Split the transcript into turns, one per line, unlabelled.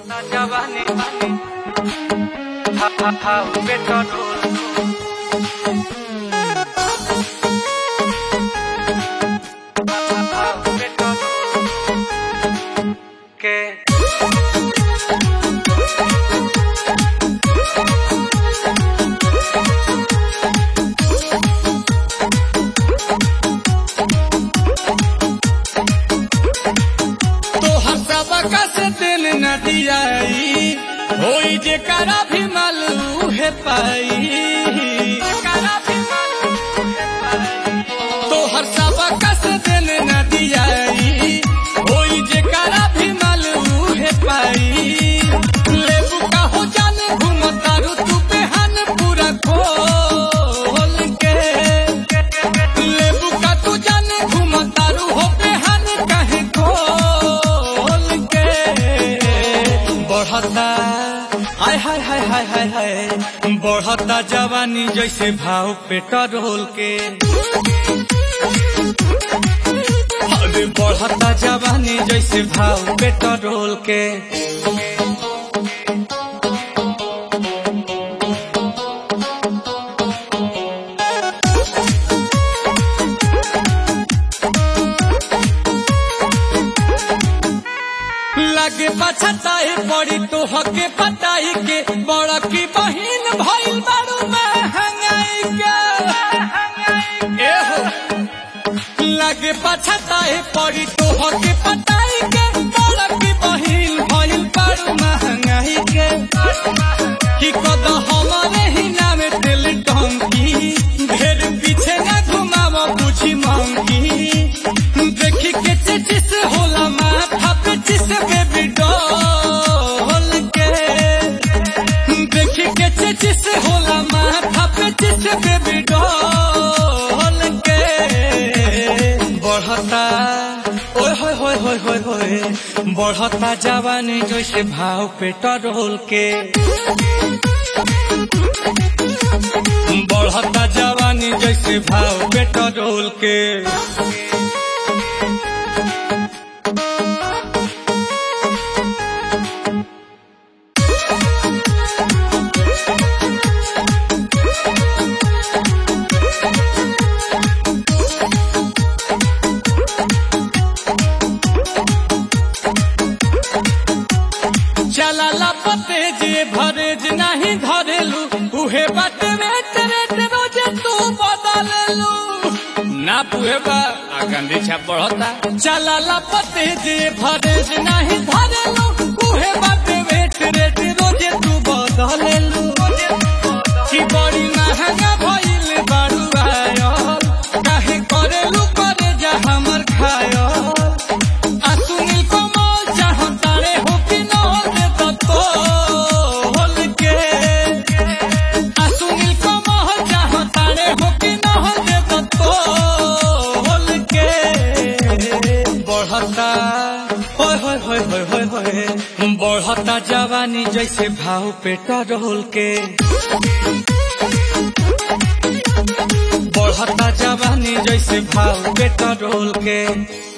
Na jawani Ha ha ha petrol Ha ha ha petrol Que
तोहर सबका से दिल न दियाई होई जे करा भी मालू है पाई तोहर सबका से दिल न दियाई होई जे करा भी मालू है पाई लेबू का हो जाने घूमतारू तू बेहान पूरा खोल के लेबू का तू जाने घूमतारू हो बेहान कहे खोल के बढ़ता हाय हाय हाय हाय हाय हाय बढ़ता जवानी जैसे भाव पेट्रोल के अरे बढ़ता जवानी जैसे भाव पेट्रोल के लगे पछताए पड़ी तो हके पताई के बड़ा की बहिन भइल बारू महंगाई के एहो लगे पछताए पड़ी तो हके पताई के बड़ा की बहिन भइल बारू महंगाई के कि कद हमारे ही नाम दिल टंकी ढेर पीछे न घुमाव बुझी मंगी देखी के चिचिस होला माथा पे चिस बेबी डॉल के देखी के चिचिस होला माथा पे चिस बेबी डॉल के बढ़ता ओए होए होए होए होए होए बढ़ता जवानी जैसे भाव पेट्रोल के बढ़ता जवानी जैसे भाव पेट्रोल के चला पते जे भरेज नहीं धरेलू उहे बात वेट वेट रोजे तू बदललू ना पुहे बा आगंदी छाप बढ़ता चला पते जे भरेज नहीं धरेलू उहे बात वेट वेट रोजे तू बदललू कि बड़ी महंगा भइल बारू आयल काहे करेलू करे जा हमर खायल आ सुनील कमल चाहतारे हो कि न दे दत्तो होल के आ सुनील कमल चाहतारे हो कि न दे दत्तो होल के बढ़ता होय होय होय होय होय होय बढ़ता जवानी जैसे भाव पेट्रोल के बढ़ता जवानी जैसे भाव पेट्रोल के